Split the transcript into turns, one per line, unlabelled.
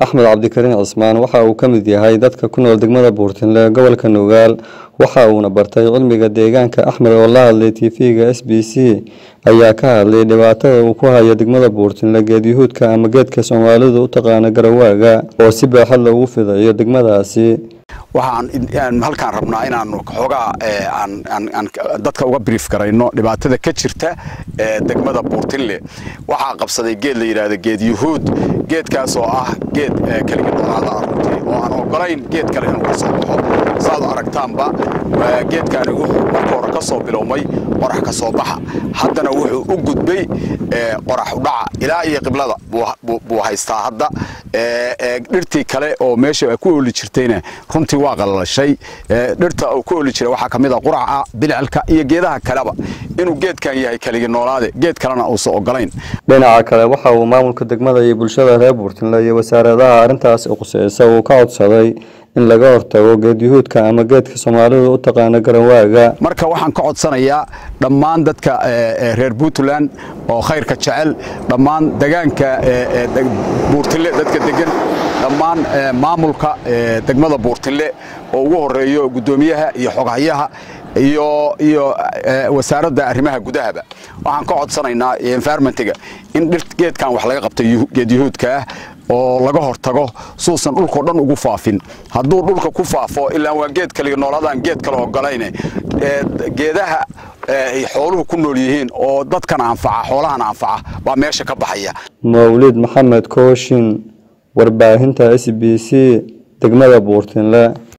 axmed cabdikariin cismaan waxa uu ka mid yahay dadka ku nool degmada buurtinle gobolka nugaal waxa uuna bartay cilmiga deegaanka axmed oo la hadlay tv-ga s b c ayaa ka hadlay dhibaatada uu ku hayo degmada buurtinle geedyahuudka ama geedka soomaalidu u taqaano garawaaga oo si baaxad loogu fidayo degmadaasi
waxaan halkaan rabnaa inaan xoogaa aan dadka uga brief garayno dhibaatada ka jirta degmada buurtinle waxaa qabsaday geed la yidhaahdo geed yuhuud geedkaas oo ah geed keliga noolaada runtii oo aan ogolayn geed kale inuu ka soo baxo saad aragtaanba geedkaani wuxuu marka hore ka soo bilowmay qorax ka soo baxa haddana wuxuu u gudbay qorax udhaca ilaa iyo qiblada buu haystaa hadda dhirtii kale oo meesha ku ooli jirtayna runtii waa qalalashay dhirta uu ku ooli jiray waxaa ka mid a quraca bilcilka iyo geedaha kaleba inuu geedkan yahay keligi noolaade geed kalena uusan ogolayn
dhinaca kale waxa uu maamulka degmada iyo bulshada reer buurtinle iyo wasaaradaha arrintaas quseysa uu ka codsaday in laga hortago geedyahuudka ama geedka soomaalidu u taqaano garawaaga
marka waxaan ka codsanayaa dhammaan dadka reer puntland oo khayrka jecel dhammaan degaanka buurtille dadka degan dhammaan maamulka degmada buurtille oo ugu horeeyo guddoomiyaha iyo xoghayaha iyo iyo wasaaradda arrimaha gudahaba waxaan ka codsanaynaa environmentiga in geedkan wax laga qabto geedyahuudka ah oo laga hortago suusan dhulkao dhan ugu faafin hadduu dhulka ku faafo ilaa waa geed kaliga noolaadaan geed kale ogolayne geedaha ay xooluhu ku nool yihiin oo dadkana anfaca xoolahana anfaca baa meesha ka baxaya
mawlid maxamed kooshin warbaahinta s b c degmada buurtinle